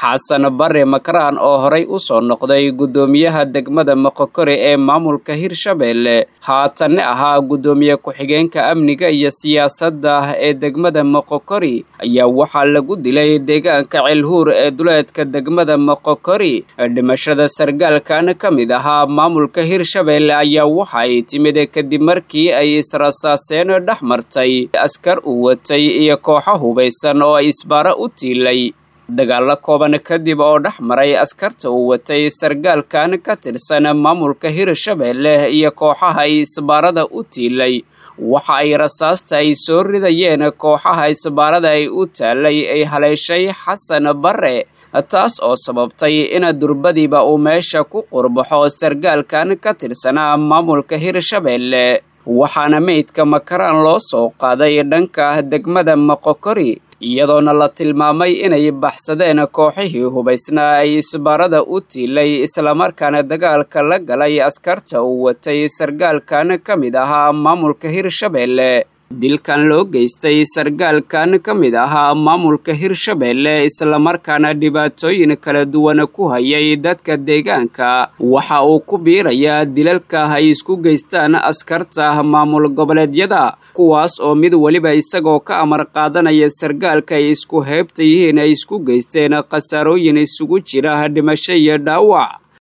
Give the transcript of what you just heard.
xasan bare makaraan oo horay u soo noqday guddoomiyaha degmada moqokori ee maamulka hirshabeelle haatanne ahaa guddoomiye ku-xigeenka amniga iyo siyaasadda ee degmada moqokori ayaa waxaa lagu dilay deegaanka celhuur ee duleedka degmada moqokori dhimashada sargaalkan ka mid ahaa maamulka hirshabeelle ayaa waxa ay timid kadib markii ay israsaaseen dhex martay askar uu watay iyo kooxo hubaysan oo isbaaro u tiilay dagaallo kooban kadib oo dhex maray askarta uu watay sargaalkan ka tirsan maamulka hirshabeelle iyo kooxaha isbaarada u tiilay waxa ay rasaasta ay soo ridayeen kooxaha isbaarada ay u taalay ay haleeshay xasan bare taas oo sababtay in durbadiiba uu meesha ku qurbaxo sargaalkan ka tirsanaa maamulka hirshabeelle waxaana meydka makaraan loo soo qaaday dhanka degmada moqokori iyadoona la tilmaamay inay baxsadeen kooxihii hubaysnaa ay isbaarada u tiilay islamarkaana dagaalka la galay askarta uu watay sargaalkan ka mid ahaa maamulka hirshabeelle dilkan loo geystay sargaalkan ka mid ahaa maamulka hirshabeelle islamarkaana dhibaatooyin kala duwan ku hayay dadka deegaanka waxa uu ku biirayaa dilalka ay isku geystaan askarta maamul goboleedyada kuwaas oo mid weliba isagoo ka amar qaadanaya sargaalka ay isku heybta yihiin ay isku geysteen khasaarooyin isugu jira dhimasho iyo dhaawac